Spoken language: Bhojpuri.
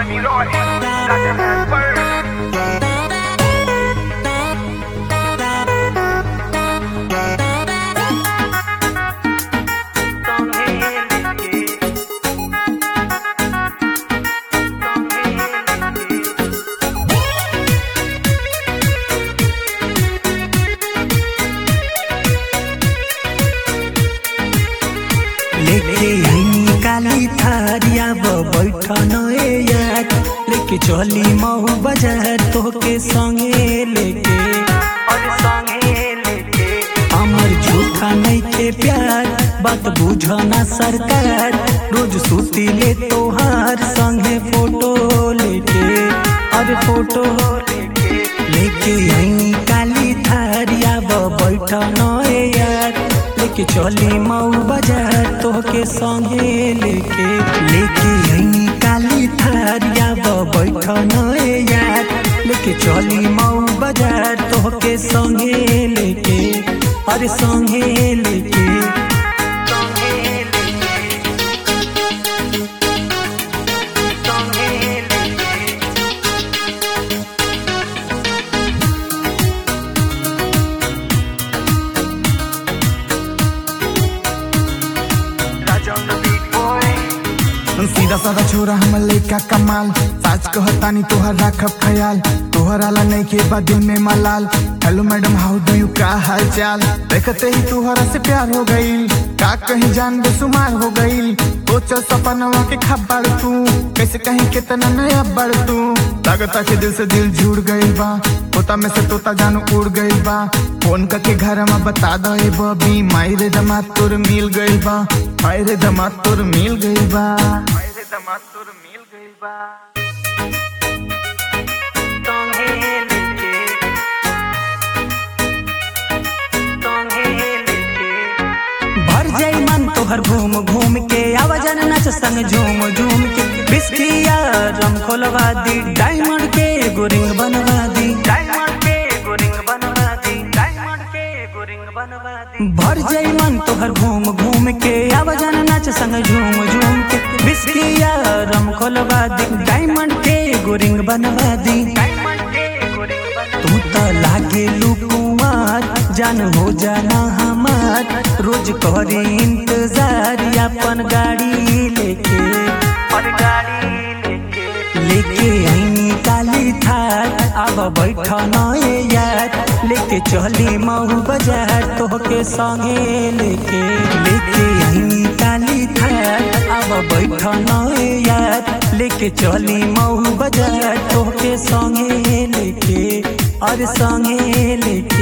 Money Lord, Dr. Bird. लेके आई काली थारिया बैठन ए यार लेके चली मऊ बाजार तोके संगे लेके हमर झूठा नहीं के प्यार बात बुझना सरकार रोज सुती ले तोहार संगे फोटो लेके अरे फोटो लेके आई काली थारिया बैठन ए यार लेके चली मऊ बाजार तोहके संगे लेके लेके आई काली थारिया बैठन ए यार लेके चली मऊ बाजार तोहके संगे लेके अरे संगे लेके Raja on the beat, boy. सीधा साधा छोरा हम लइका कमाल साच कहतानी तोहर राखब ख्याल तोहर आला नहीं के बाद दिल में मलाल hello madam how do you का हाल चाल देखते ही तोहरा से प्यार हो गईल का कहीं जान बेसुमार हो गईल सोचल सपनवा के खबर तू कैसे कहीं कितना नया बड़ तू लगता के दिल से दिल जुड़ गईल बा तोता में से तोता जानू उड़ गईल बा फोन करके घर में बता दो ए बबी मायरे दमाद तोर मिल गईल बा मायरे दमाद तोर मिल गईल बा मायरे दमाद तोर मिल गईल बा भर जाई मन तोहर घूम घूम के आवाजन नच संग झूम झूम के बिस्किया रम खोलवा दी डायमंड के एगो रिंग बनवा दी डायमंड के एगो रिंग बनवा दी डायमंड के एगो रिंग बनवा दी भर जाई मन तोहर घूम घूम के आवाजन नच संग झूम झूम के बिस्किया रम खोलवा दी डायमंड के एगो रिंग बनवा दी डायमंड के एगो रिंग बनवा तू तो लागे लुकुमार जान हो जाना हमार रोज करे इंतजार अपन गाड़ी लेके और गाड़ी लेके लेके आई काली थार अब बैठन ए यार लेके चली मऊ बाजार तोहके संगे लेके लेके आई काली थार अब बैठन ए यार लेके चली मऊ बाजार तोहके संगे लेके और संगे लेके